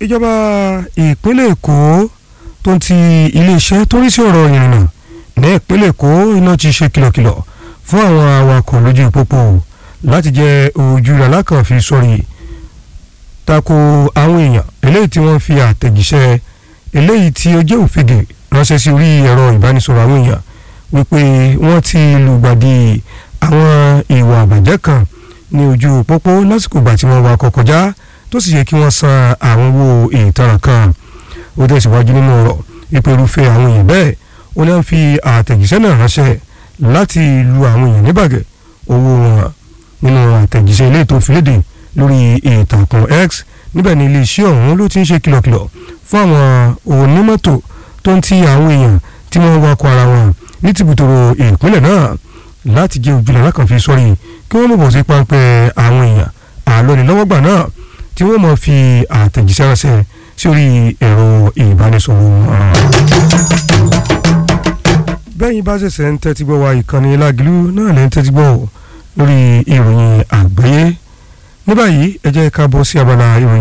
ìjọba ìpínlẹ̀ èkó tó ń ti iléeṣẹ́ tó rí sí ọ̀rọ̀ ìrìnnà ní ìpínlẹ̀ èkó iná ti ṣe kìlọ̀kìlọ̀ fún àwọn awakọ̀ lójú pópó láti jẹ́ ojú alákànfin sọ̀rí tako àwọn èèyàn eléyìí tí wọ́n fi àtẹ̀jíṣẹ́ eléyìí tí ó jẹ́ òfegè ránṣẹ́ sí orí ẹ̀rọ ìbánisọ̀rọ̀ àwọn èèyàn wípé wọ́n ti lùgbàdì àwọn ìwà àbàjẹ́ kan ní ojú pópó lásìkò ìgbà tí wọ́n wakọ̀ kọjá tó sì yẹ kí wọ́n san àwọn owó ìtanràn kan ó tẹ̀síwájú nínú ọ̀rọ̀ ìpè irúfẹ́ àwọn èèyàn bẹ́ẹ̀ ó náà fi àtẹ̀jíṣẹ́ náà ránṣẹ́ láti lu àwọn èèyàn níbàgẹ́ owó wọn nínú àtẹ̀jíṣẹ́ ilé tó fi léde lórí ìtàkùn X níbẹ̀ ni iléeṣẹ́ ọ̀hún ló ti ń ṣe kìlọ̀kìlọ̀ fún àwọn onímọ́tò tó ń ti àwọn èèyàn tí wọ́n wakọ̀ ara wọn ní tìbútòrò ìpínlẹ̀ náà láti jẹ́ ojúlẹ̀ alákànfin sọ́rí kí wọ́n mọ̀ bọ̀ sí páńpẹ́ àwọn èèyàn àlọ́nilọ́wọ́gbà náà tí wọ́n mọ̀ fi àtẹ̀jíṣẹ́ ránṣẹ́ sí orí ẹ̀rọ ìbánisọ̀rọ̀ wọn. bẹ́yìn bá ṣẹ̀ṣẹ̀ ń tẹ́tí gbọ́ wa ìkànnì lágìlú náà lè ń tẹ́tí gbọ́ lórí ìròyìn àgbáyé ní báyìí ẹ jẹ́ ká bọ́ sí abala ìròyìn